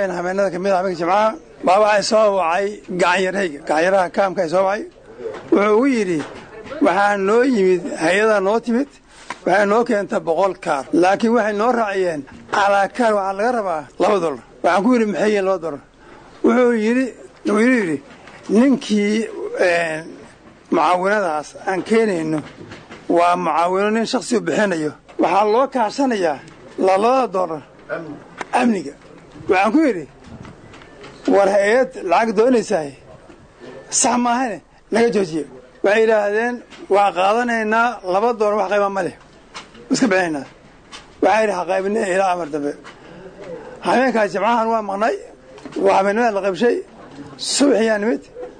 habeen habeenada kamid a habeenka jimcaha baa waxay soo wacay gacanyarhayga gacanyaraha kaamka ay soo wacay wuxuu ugu yidhi waxaa noo yimid hay-adaa noo timid waxay noo keenta boqol kaar laakiin waxay noo raaciyeen calaa kaar waxaa laga rabaa laba dolar waxaan ku yidhi maxay yihiin laba dolar wuxuu yidhi wuxuu yidhi ninkii mucaawinadaas aan keenayno waa mucaawino nin shaksi u bixinayo waxaa loo kaashanayaa labada dolar amniga waxaan ku yidhi war hay-ad lacag doonaysaay sax maahane naga joojiye waxay yidhaahdeen waa qaadanaynaa laba dolar wax qayba ma leh iska bixinaynaa waxaa yidhi haqaybine ilaa amar dambe habeenkaas jimcahan waa maqnay waa habeennimada la qaybshay subaxiyaa nimid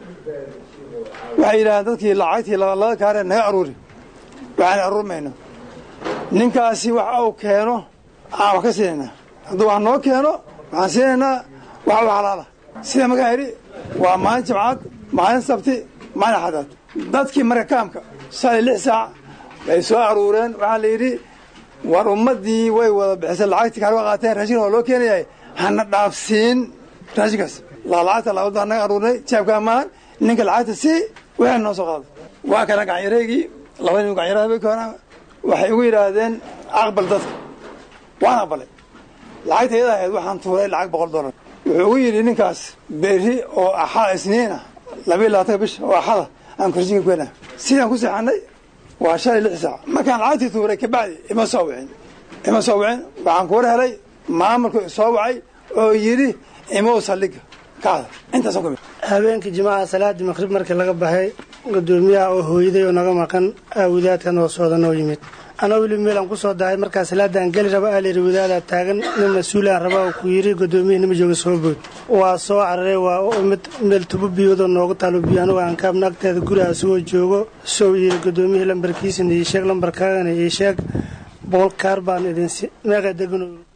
waxay yidhahdeen dadkii lacagtii labalada kaaree naga aruuri waxaan aruurmayno ninkaasi wax uu keeno aan wax ka siinaynaa hadduu wax noo keeno waxaan siinaynaa wax u xalaala sida magaa yidhi waa maalin jimcaad maalin sabti maalin axadaad dadkii marka kaamka shalay lix saac bay soo aruureen waxaa la yidhi war ummaddii way wada bixisay lacagtii kaar waa qaateen raashinka waa loo keenayay hana dhaafsiin raashinkaas lacagta labadu anaga aruurnay jaabkaa maahan ninka lacagta sii waxay noo soo qaado waa kana gacanyareygii laba nin gacanyaraha bay koona waxay ugu yidhaahdeen aqbal dadka waan aqbalay lacagta iyada ahayd waxaan tuuray lacag boqol dollar wuxuu ugu yidhi ninkaas berri oo axada isniina labayo labaatanka bisha oo axada aan korsinka kuena sidaan ku seexanay waa shalay lix saac markaan lacagtii tuuray kabacdi ima soo wicin ima soo wicin waxaan kuwar helay maamulku soo wacay oo yidhi imow saldhiga kacda intaasaan ku habeenkii jimcaha salaadii maqrib markii laga baxay gudoomiyaha oo hooyaday oo naga maqan aawidaadka noo sooda noo yimid anoo weli meelaan ku soo dahay markaa salaadaan geli raba aalayidhi wadaadaa taagan nin mas-uulaan rabaa oo ku yidhi gudoomiyihii nima jooga soo bood waa soo cararay waa mid meel tubo biyoodoo noogu taalo biyo anugu aan kaabna agteeda guriga asugoo joogo sow yidhi gudoomiyihii lambarkiisana ii sheeg lambarkaagana ii sheeg boqol kaar baan idinsi meeqa degano